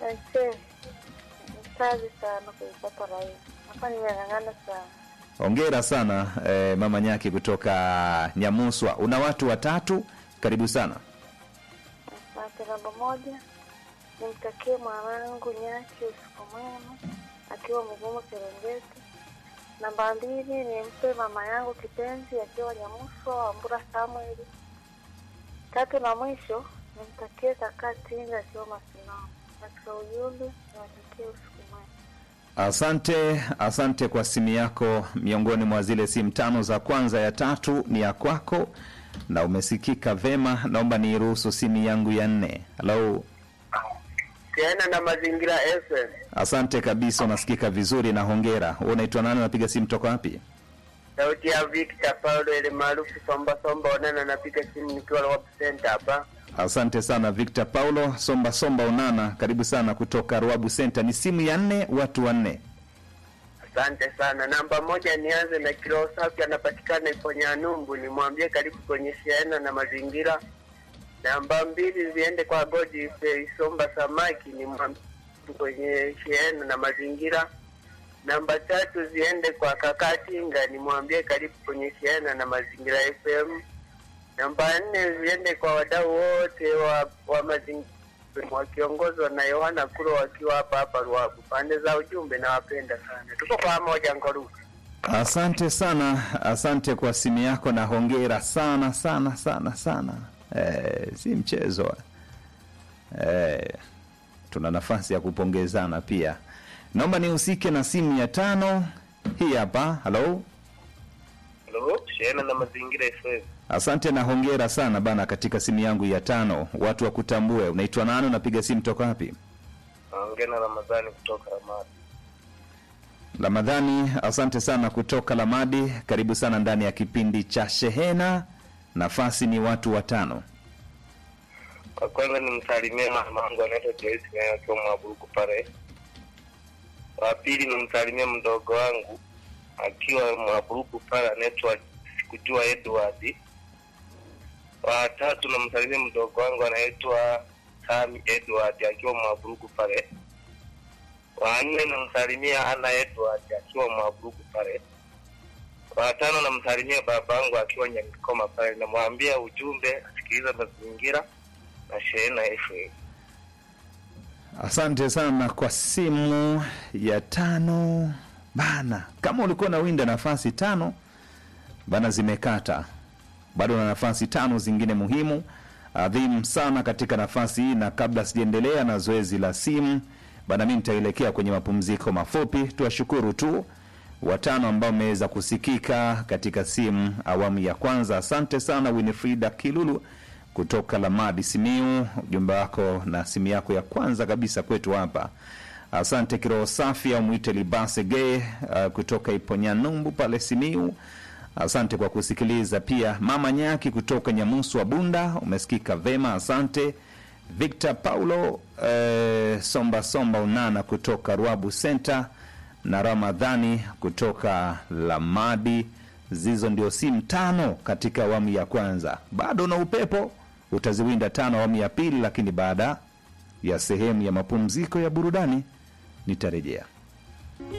Aise, kazi sana kuipata rahisi. Hapa nimeng'ang'ana sana. Hongera sana eh, mama Nyaki kutoka Nyamuswa. Una watu watatu, karibu sana. Asante. Namba moja, nimtakie mwanangu Nyaki usiku mwema akiwa Mugumu Serengeti. Namba mbili, nimpe mama yangu kipenzi akiwa Nyamuswa Wambura Samueli. Tatu na mwisho, nimtakie kaka Tinga akiwa Masinao. Katika ujumbe, niwatakie usiku mwema. Asante, asante kwa simu yako. Miongoni mwa zile simu tano za kwanza, ya tatu ni ya kwako na umesikika vema. Naomba niruhusu simu yangu ya nne. Halo, tena na mazingira FM. asante kabisa, unasikika vizuri na hongera. Wewe unaitwa nani? Unapiga simu toka wapi? Sauti ya Victor Paulo ile maarufu Somba Somba Onana, napiga simu nikiwa Rob Center hapa. Asante sana Victor Paulo Somba Somba Unana, karibu sana kutoka Ruabu Center. Ni simu ya nne, watu wanne. Asante sana. Namba moja, nianze na Kiroho Safi, anapatikana ipo Nyanumbu, nimwambie karibu kwenye shiana na mazingira. Namba mbili ziende kwa Godi Isomba Samaki, nimwambie kwenye shiana na mazingira. Namba tatu ziende kwa Kaka Tinga, nimwambie karibu kwenye shiana na mazingira FM. Namba nne ziende kwa wadau wote wa, wa mazingira wakiongozwa na Yohana Kuro wakiwa hapa hapa Ruabu. Pande za ujumbe nawapenda sana, tuko pamoja Ngoruka. Asante sana, asante kwa simu yako na hongera sana sana sana sana. Eh, si mchezo eh, tuna nafasi ya kupongezana pia. Naomba nihusike na simu ya tano hii hapa. Halo, Halo, shiana na mazingira FM. asante na hongera sana bana, katika simu yangu ya tano. Watu wakutambue, unaitwa nani? Unapiga simu toka wapi? Naongea na Ramadhani kutoka Ramadi. Ramadhani, asante sana kutoka Lamadi. Karibu sana ndani ya kipindi cha Shehena. Nafasi ni watu watano. Kwa kwanza nimsalimie mama wangu anaitwa Joyce naye akiwa Mwaburuku pale. Wa pili nimsalimie mdogo wangu akiwa Mwaburuku pale anaitwa sikujua Edward. Wa tatu namsalimie mdogo wangu anaitwa Sami Edward akiwa Mwaburuku pale. Wa nne namsalimia Ana Edward akiwa Mwaburuku pale. Wa tano namsalimia babangu akiwa Nyamikoma pale, namwambia ujumbe asikiliza mazingira na Shehena FM. Asante sana kwa simu ya tano bana. Kama ulikuwa na winda nafasi tano bana, zimekata bado na nafasi tano zingine muhimu adhimu sana katika nafasi hii, na kabla sijaendelea na zoezi la simu bana, mi nitaelekea kwenye mapumziko mafupi. Tuwashukuru tu watano ambao wameweza kusikika katika simu awamu ya kwanza. Asante sana Winifrida Kilulu kutoka Lamadi Simiu, ujumbe wako na simu yako ya kwanza kabisa kwetu hapa. Asante Kiroho Safi au mwite Libase Ge uh, kutoka Iponyanumbu pale Simiu. Asante kwa kusikiliza pia. Mama Nyaki kutoka Nyamusu Bunda, umesikika vema, asante. Victor Paulo eh, Somba Somba Unana kutoka Ruabu Center na Ramadhani kutoka Lamadi. Zizo ndio simu tano katika awamu ya kwanza. Bado na upepo, utaziwinda tano awamu ya pili, lakini baada ya sehemu ya mapumziko ya burudani nitarejea.